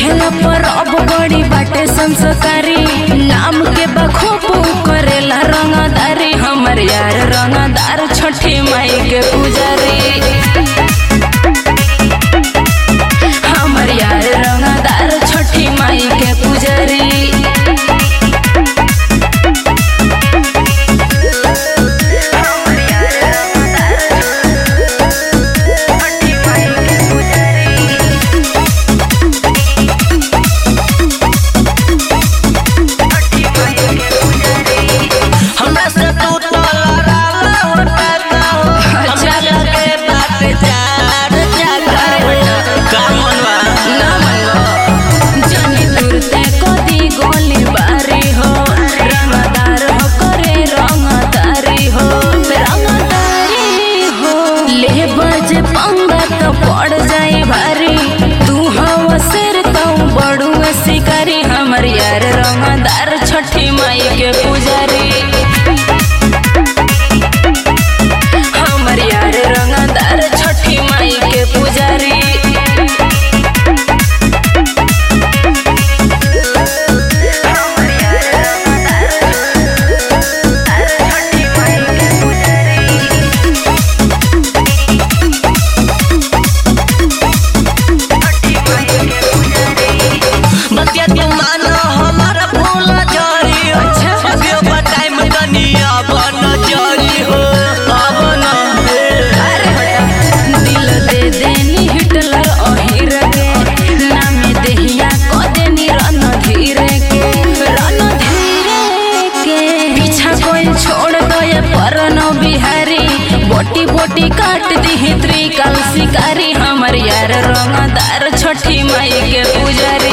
कहेला पर अब बड़ी बाटे संस्कारी नाम के बखूब करेला रंगदारी हमर यार रंगदार छठी माई के पुजारी हमर यार रंगदार छठी माई के पुजारी हमरा से तू तो लड़ाला हो टाका हो हमरा लगे बात चार चाका हो का मनवा ना मनवा जानी तुरते कदी गोली बारी हो रंगदार हो करे रंगदारी हो रंगदारी हो ले बजे पंगा तो पड़ जाए भारी तू हवा सिर तो बड़ू शिकारी हमर यार रंगदार छठी माई के पुजारी हमर यार रंगदार छठी माई के पुजारी बतिया तू मानो हमारा फूल जरी हो अच्छा। अभियो बताई में कनिया बन जरी हो अब न अरे हटा दिल दे देनी हिटलर अहिर के नामे देहिया क देनी रणधीर के रणधीर के पीछा कोई छोड़ दो ये परन बिहारी बोटी बोटी काट दी त्रिकाल शिकारी हमर यार रंगदार छठी माई के पुजारी